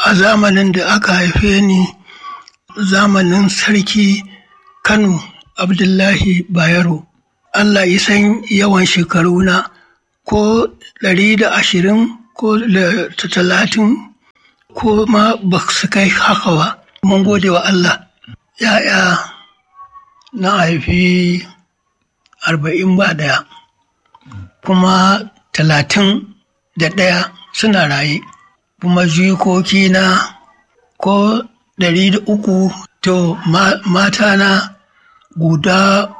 a zamanin da aka haife ni zamanin sarki Kano Abdullahi Bayero. Allah ya san yawan shekaruna ko ɗari da ashirin ko da talatin ko ma ba su kai haka ba. Mun gode wa Allah. Ya'ya na haifi arba'in ba ɗaya kuma talatin da ɗaya suna raye kuma jikoki na ko ɗari da uku to mata na guda